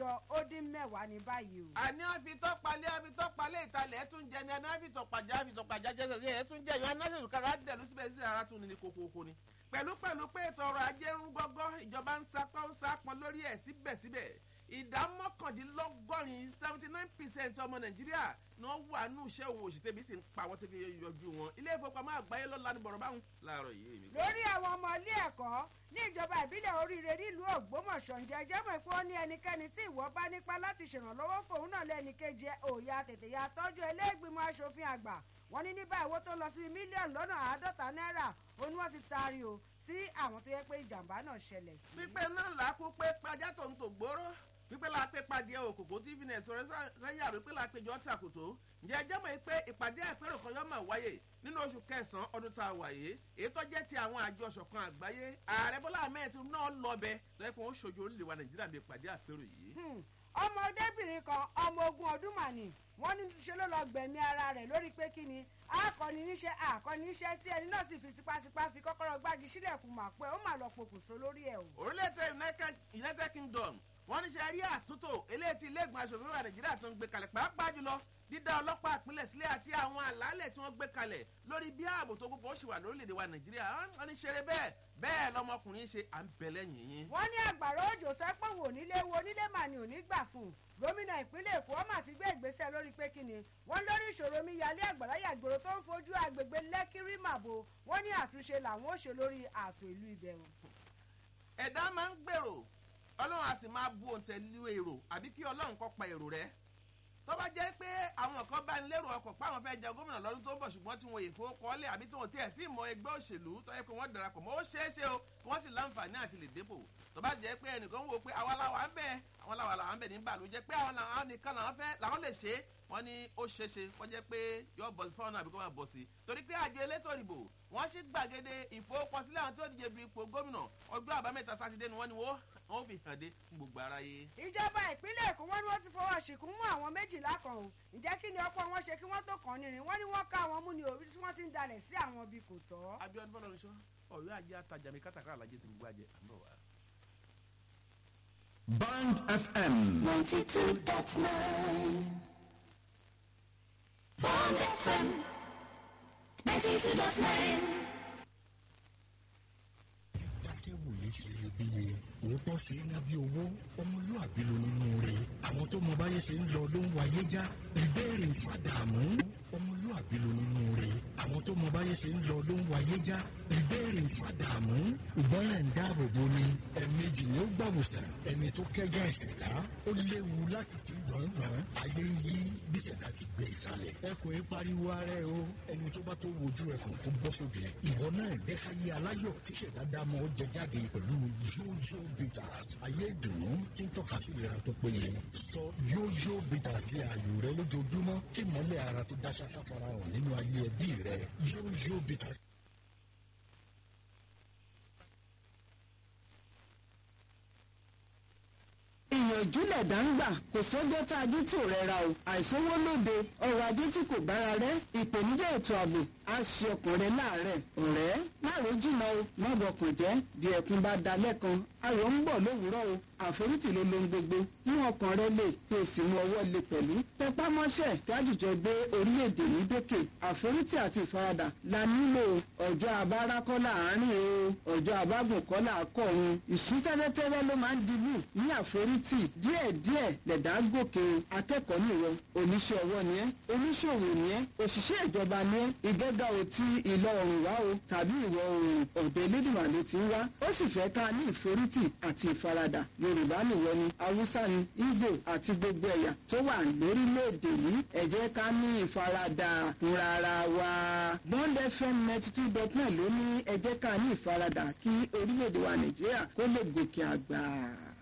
mẹ́jọ ó dín mẹ́wàá ní báyìí o. àní àfitọ́palẹ̀ àfitọ́palẹ̀ ìtalẹ̀ ẹ̀tún jẹ ni àní àfitọ́pàjá àfitọ́pàjá jẹsẹ̀ ẹ̀tún jẹ ìyọ̀ anáṣẹ́sù kára dẹ̀lú síbẹ̀ sí ara tún ní kókókó ni. pẹ̀lú pẹ̀lú pé ètò ọrọ̀ ajé ń gọ́gọ́ ìjọba ń sapá ń sapọn lórí ẹ̀ síbẹ̀síbẹ̀ ìdá mọ́kàndínlọ́gọ́rin seventy nine percent ọmọ nàìjíríà ni wọ́n wà nù iṣẹ́ òun òṣìṣẹ́ bí sì ń pa wọ́n tẹ́bi yọjú wọn ilé ìfowópamọ́ àgbáyé lọ́la ní bọ̀rọ̀ báwọn láàárọ̀ yìí. lórí àwọn ọmọ ilé ẹ̀kọ́ ní ìjọba ìbílẹ̀ oríire nílùú ògbómọ̀ṣọ́ ǹjẹ́ ẹjọ́ mọ̀ pé ó ní ẹnikẹ́ni tí ìwọ bá nípa láti ṣèrànlọ́wọ́ fòun náà lẹ́ni kejì òòyà tètè ya tọ́jú ẹlẹ́gbìmọ̀ asòfin àgbà wọ́n ní ní báyìí owó tó lọ sí mílíọ̀nù lọ́nà àádọ́ta náírà ó ní wọ́n ti taari o sí àwọn tó yẹ pé ìjàmbá náà ṣẹlẹ̀ sí. pípẹ́ náà làákú pé pajá tó ń tò gbóró pípẹ́ la pé padìẹ òkòkò tí fínẹ̀ sọ̀rọ̀ sẹ́yìn àrò pé la péjọ tàkùtò ǹjẹ́ ẹjẹ́ mọ̀ pé ìpàdé àpérò kan yọ́mọ̀ wáyé nínú oṣù kẹsàn-án ọdún tá a wà yìí èyí tó jẹ́ ti àwọn àjọ ṣọ̀kan àgbáyé ààrẹ bọ́lá ahmed náà lọ bẹ lẹ́kùn ó ṣojú orílẹ̀ wa nàìjíríà bí ìpàdé àpérò yìí. ọmọdébìnrin kan ọmọ ogun ọdún màní wọn ní ṣe ló lọ gbẹ̀mí ara rẹ̀ lórí pé kí ni akọni níṣẹ́ akọni níṣẹ́ tí ẹni náà sì fi tipátipá fi kọ́kọ́rọ́ gbági sílẹ̀kùn mà pé ó mà lọ pokùnso lórí ẹ̀ o. orílẹ̀-èdè united kingdom wọ́n ní ṣe rí àtúntò eléyìí tí ilé ìgbìmọ̀ asòfin wa nàìjíríà tó ń gbé kalẹ̀ pàápàá jùlọ dídá ọlọ́pàá ìpínlẹ̀ sílẹ̀ àti àwọn àlàálẹ̀ tí wọ́n gbé kalẹ̀ lórí bí ààbò tó gbogbo ó ṣì wà lórílẹ̀‐èdè wa nàìjíríà wọ́n ní ṣeré bẹ́ẹ̀ bẹ́ẹ̀ lọmọkùnrin ṣe à ń bẹ̀ lẹ́yìn yín. wọ́n ní àgbàrá òjò sọ pé wò nílé wo nílé mà ní òní gbà fún un gómìnà ìpínlẹ̀ èkó ọmọ àti gbé ìgbésẹ̀ lórí pé kí ni wọ́n lórí ìṣòro mi yalé àgbàrá yàgbòrò tó ń fojú agbègbè lẹ́kírí màbo wọ́n ní àtúnṣe làwọn ó ṣe lórí ààtò ìlú ìbẹ̀rù. ẹ̀dá máa ń gbèrò ọlọ́run a sì máa bu òǹtẹ̀lú èrò àbí kí ọlọ́run kọ́ pa èrò rẹ̀ tó bá jẹ́ pé àwọn kan bá ń lérò ọkọ̀ páwọn fẹ́ jẹ gómìnà lọ́dún tó ń bọ̀ ṣùgbọ́n tí wọn yè fowó kọ́lé àbí tí wọn tiẹ̀ tí mọ ẹgbẹ́ òṣèlú tó yẹ pé wọ́n darapọ̀ mọ́ ó ṣeé ṣe o kí wọ́n sì láǹfààní àti lè dépò tó bá jẹ́ pé ẹnìkan wò pé àwa làwa ń bẹ̀ àwọn làwa làwa ń bẹ̀ nígbà ló jẹ́ pé àwọn làwọn nìkan làwọn fẹ́ làwọn lè ṣe wọ́n ní ó ṣeé ṣe wọ́n jẹ́ pé yọ bọ̀ sí fáwọn náà àbí kó máa bọ̀ sí torí pé àjọ elétò ìdìbò wọ́n sì gbàgede ìfowópamọ́sílẹ̀ àwọn tó díje bí ipò gómìnà ọjọ́ àbámẹ́ta sátidé ni wọ́n ní wọ́n fi hàn dé fún gbogbo aráyé. ìjọba ìpínlẹ̀ èkó wọn ni wọ́n ti fọwọ́ ṣìkún mú àwọn méjìlá kan o ǹjẹ́ kí ni ọ̀pọ̀ wọn ṣe kí wọ́n tó kàn nírin wọ́n ní wọ́n ká àwọn mú ni òbí tí wọ́n ti ń dalẹ̀ sí àwọn ibi kò tọ́. abiodun fọlọrunṣọ ọyọ ajé atajà mi kátàkárà lajẹ ti gbogbo ajẹ àmọ wa. Band FM. ninety two dot nine. Bond FM ninety two dot nine. dákẹ́wòye ṣe iyebíye òótọ́ ṣe é ná bí owó ọmọlúàbí ló nínú rẹ̀ àwọn tó mọ báyé ṣe ń lọ ló ń wáyé já ìbéèrè ìfàdàmú ọmọlúàbí ló nínú rẹ̀ àwọn tó mọ báyé ṣe ń lọ ló ń wáyé já ìbéèrè ìfàdàmú ìgbọ́ràn ń dáàbò bo ni ẹ̀ẹ̀mejì ni ó gbàwòsàn ẹni tó kẹ́gà ìṣẹ̀dá ó léwu láti ti gbọ̀ngbọ̀n ayé ń yí bí ìṣẹ̀dá ti gbé ìsàlẹ̀ ẹkùn yìí pariwo ara ẹ o ẹni tó bá tó wojú ẹkùn tó bọ́ sóde ìwọ náà dẹ́káyé aláyọ̀ tí ìṣẹ̀dá dámọ̀ ó jẹ jáde pẹ̀lú yóyó bitters ayé ìdùnnú tí ń tọ́ka sí ìlera tó péye sọ yóyó bitters di ààyò rẹ lójoojúmọ́ kí mọ́lẹ̀ ara tó dá ṣáṣá fara hàn nínú ayé ẹbí rẹ yóyó bitters. ìyànjú lẹ̀dá ń gbà kò sọ́jọ́ tá a jí tí ò rẹra o àìsówó lóde ọrọ̀ ajé tí kò bára rẹ ìpèníjà ètò ààbò á ṣe ọkùnrin láàárẹ̀ ọ̀rẹ́ láàrú jìnnà o má bọkàn jẹ́ bí ẹkún bá da lẹ́kan ayọ̀ ń bọ̀ lówùúrọ̀ o àforítì ló lohun gbogbo mú ọkàn rẹ lè kí o sì mú ọwọ́ lè pẹ̀lú tẹpá mọ́ṣẹ́ kí àjùjọ gbé orílẹ̀-èdè ní dókè àforítì àti ìfaradà la nílò ọjọ́ abára kọ́ láàárín o ọjọ́ abágùn kọ́ làákọ̀ọ́run ìsún tẹ́lẹ́tẹ́lẹ́ ló máa ń dibú ní àforítì díẹ̀díẹ̀ lẹ̀dá gòkè akẹ́kọ̀ọ́ nìwọ oníṣẹ́ ọwọ́ ni ẹ́ oníṣòwò ni ẹ́ òṣìṣẹ́ ìjọba ni ẹ́ ìgbẹ́gà ò ti ìlọ oòrùn wá o tàbí ìwọ̀ oòrùn ọ̀dọ̀ elédùnmá ló ti ń wá ó sì fẹ́ ká ní ìforítì àti ìfaradà yorùbá nìwọ ni haúsá ni ìgbò àti gbogbo ẹ̀yà tó wà lórílẹ̀‐èdè yìí ẹ jẹ́ ká ní ìfaradà fúnra ara wa bond fm ninety two dot nine ló ní ẹ jẹ́ ká ní ìfaradà kí orílẹ̀‐èdè wa nàìjíríà kó lè gòkè àgbà.